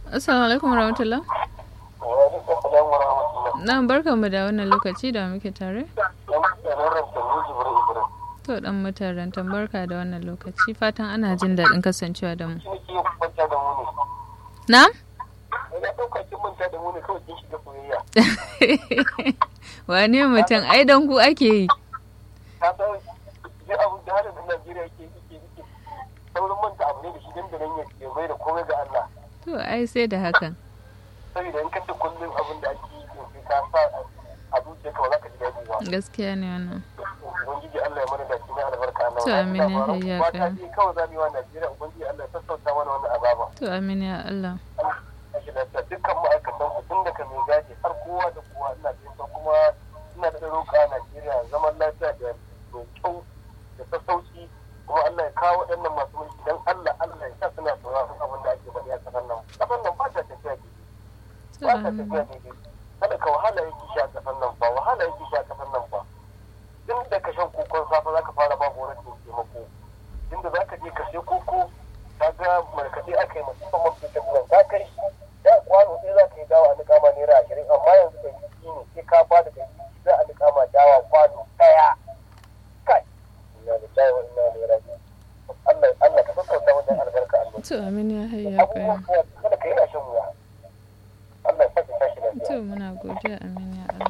Assalamu alaikum warahmatullah. Wa alaikum salam wa rahmatullah. Na barka mu da wannan lokaci da muke tare. Dan mutanen Ramtan Jibril Ibrahim. To dan mutanen barka da wannan lokaci fatan ana jin daɗin kasancewa da mu. Shi ne ke manta da mu ne. Na? Ina ɗauka kin manta da mu ne kawai kin shiga soyayya. Wane mutum ai dan ku ake yi. Ka san duk abin da halin da Najeriya yake yake yake saurin manta abu ne da shi dandanan ya ya mai da komai ga Allah. To ai sai da hakan. Saboda in ka ce kullum abin da ake yi sai ka sa a zuciyarka ba za ka ji daɗi ba. Gaskiya ne wannan. Ubangiji Allah ya mana da shi na albarka Allah. To, amin ya hayya Ba kai. ta je kawai za mu yi wa Najeriya Ubangiji Allah ya sassauta mana wannan azaba. To amin ya Allah. ake da dukkan ma'aikatan ku tun daga mai gadi har kowa da kowa ina da yasa kuma ina da roƙa Najeriya zaman lafiya da mai kyau da sassauci kuma Allah ya kawo waɗannan masu mulki dan Allah Allah ya sa suna sauraron abin da ake faɗi a ƙasar nan ƙasar nan ba ta tafiya daidai To ba ta amin. tafiya daidai kada ka wahala yake sha a ƙasar nan ba wahala yake sha a ƙasar nan ba tun da ka shan kokon safe za ka fara ba gwamnatin taimako tun da za ka je ka sai koko ka ga markaɗe aka yi musamman mafi tafiyan ka kai da kwano sai za ka yi dawa a niƙa ma naira ashirin amma yanzu da jiki ne sai ka ba da jiki za a niƙa ma dawa kwano ɗaya kai ina da jayi wa ina da rabi Allah Allah ka sassauta wajen albarka Allah To amin ya hayya kai. abubuwan kada ka yi a shan wuya Allah ya sake tashi lafiya To muna godiya amin ya Allah.